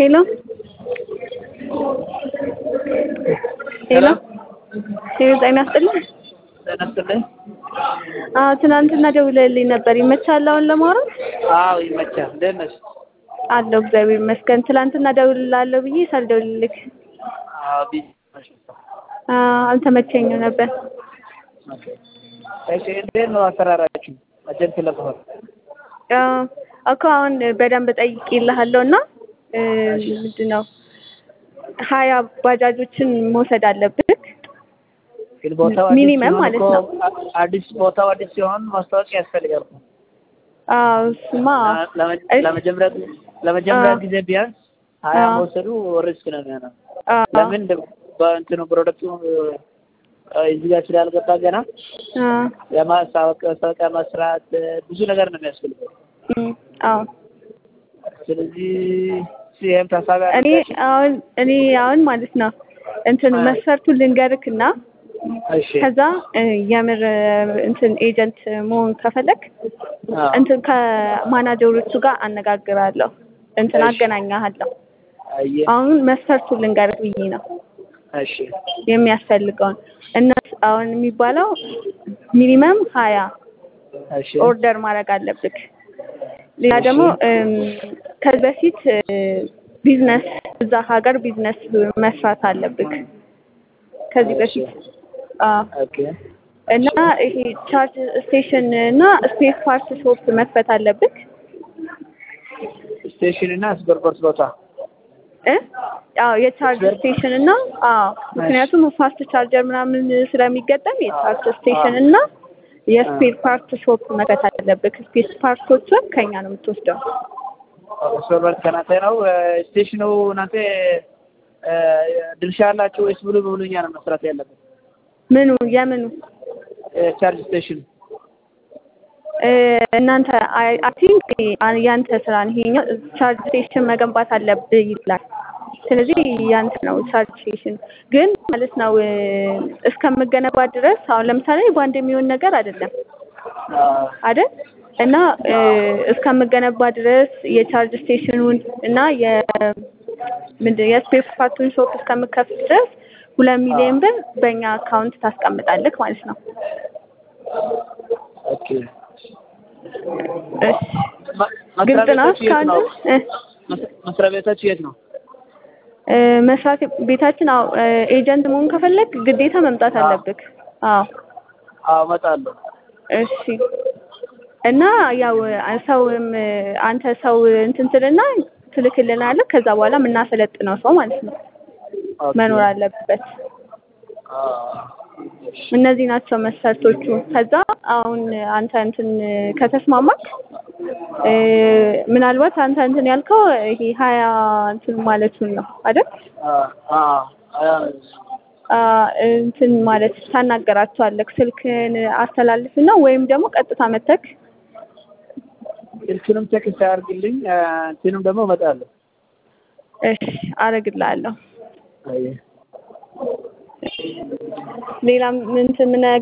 ሄሎ ሄሎ ሄሎ ጤና ይስጥልኝ። ጤና ይስጥልኝ። አዎ ትናንትና ደውለህልኝ ነበር። ይመችሃል አሁን ለማውራት? አዎ ይመቻል። እንዴት ነሽ? አለሁ እግዚአብሔር ይመስገን። ትናንትና እደውልልሃለሁ ብዬ ሳልደውልልህ አዎ ቢዚ ነሽ? አዎ አልተመቸኝም ነበር። እሺ እንዴት ነው አሰራራችሁ? ኤጀንት ለመሆን አዎ እኮ አሁን በደንብ ጠይቄልሃለሁ እና ምንድን ነው ሀያ ባጃጆችን መውሰድ አለብህ ግን ቦታው አዲስ ሚኒመም ሲሆን ማለት እኮ ነው። አዲስ ቦታው አዲስ ሲሆን ማስታወቂያ ያስፈልጋል እኮ። አዎ እሱማ ለመ- እሺ። ለመጀመሪያ ለመጀመሪያ አዎ። ጊዜ ቢያንስ ሀያ አዎ። መውሰዱ ሪስክ ነው የሚሆነው። አዎ ለምን በእንትኑ ፕሮደክቱ እዚህ ጋር ስላልገባ ገና አዎ የማስታወቂያ መስራት ብዙ ነገር ነው የሚያስፈልገው። እም፣ አዎ ስለዚህ ይህም ታሳቢ እኔ አድርገሽ አሁን እኔ አሁን ማለት ነው እንትን አዎ። መስፈርቱን ልንገርክና እሺ ከዛ እ፣ የምር እ፣ እንትን ኤጀንት መሆን ከፈለክ አዎ። እንትን ከማናጀሮቹ ጋር አነጋግራለሁ እንትን እሺ። አገናኛለሁ። አየህ አሁን መስፈርቱን ልንገርክ ብዬ ነው እሺ የሚያስፈልገውን እነሱ አሁን የሚባለው ሚኒመም ሀያ እሺ ኦርደር ማድረግ አለብክ። ሌላ እሺ። ደግሞ እም፣ ከዚህ በፊት እ፣ ቢዝነስ እዛ ሀገር ቢዝነስ መስራት አለብክ ከዚህ በፊት አዎ። ኦኬ እና ይሄ ቻርጅ ስቴሽን እና ስፔስ ፓርት ሾፕ መክፈት አለብክ ስቴሽን እና ስፔርፓርት ቦታ እ አዎ የቻርጅ ስፔር- ስቴሽን እና አዎ ምክንያቱም ፋስት ቻርጀር ምናምን ስለሚገጠም የቻርጅ ስቴሽን እና የስፔር ፓርት ሾፕ መክፈት አለብክ። ስፔስ ፓርቶቹን ከኛ ነው የምትወስደው። ስፔርፓርት ከናንተ ነው። ስቴሽኑ እናንተ እ፣ ድርሻ ያላችሁ ወይስ ሙሉ በሙሉ እኛ ነው መስራት ያለብን? ምኑ የምኑ ቻርጅ ስቴሽን እ፣ እናንተ አይ ቲንክ ያንተ ስራ ነው ይሄኛው። ቻርጅ ስቴሽን መገንባት አለብህ ይላል። ስለዚህ ያንተ ነው ቻርጅ ስቴሽን ግን ማለት ነው እ፣ እስከምገነባ ድረስ አሁን ለምሳሌ በአንድ የሚሆን ነገር አይደለም አይደል? እና እ፣ እስከምገነባ ድረስ የቻርጅ ስቴሽኑን እና የ ምንድን የስፔስ ፓርቱን ሾፕ እስከምከፍት ድረስ ሁለት ሚሊዮን ብር በእኛ አካውንት ታስቀምጣለህ ማለት ነው። ኦኬ። እሺ ማ- ግልጽ መስሪያ ነው ቤታችሁ የት እስካሁን ነው? እ፣ መስ- መስሪያ ቤታችሁ የት ነው? እ፣ መስራት ቤታችን አዎ እ፣ ኤጀንት መሆን ከፈለግ ግዴታ መምጣት አዎ። አለብህ። አዎ አዎ እመጣለሁ። እሺ እና ያው ሰውም እ፣ አንተ ሰው እንትን ትልና ትልክልናለህ። ከዛ በኋላ የምናሰለጥነው ሰው ማለት ነው ኦኬ። መኖር አለበት። አዎ። እነዚህ ናቸው መስፈርቶቹ። ከዛ አሁን አንተ እንትን ከተስማማክ እ፣ ምናልባት አንተ እንትን ያልከው ይሄ ሀያ እንትን ማለቱን ነው አይደል? አዎ። አዎ። አዎ። አ፣ እንትን ማለት ታናገራቸዋለህ። ስልክን አስተላልፍና ወይም ደግሞ ቀጥታ መተክ ስልኩንም ቴክስት አያርግልኝ እንትኑም ደግሞ እመጣለሁ። እሺ አረግልሃለሁ። አየህ ሌላም እንትን ምን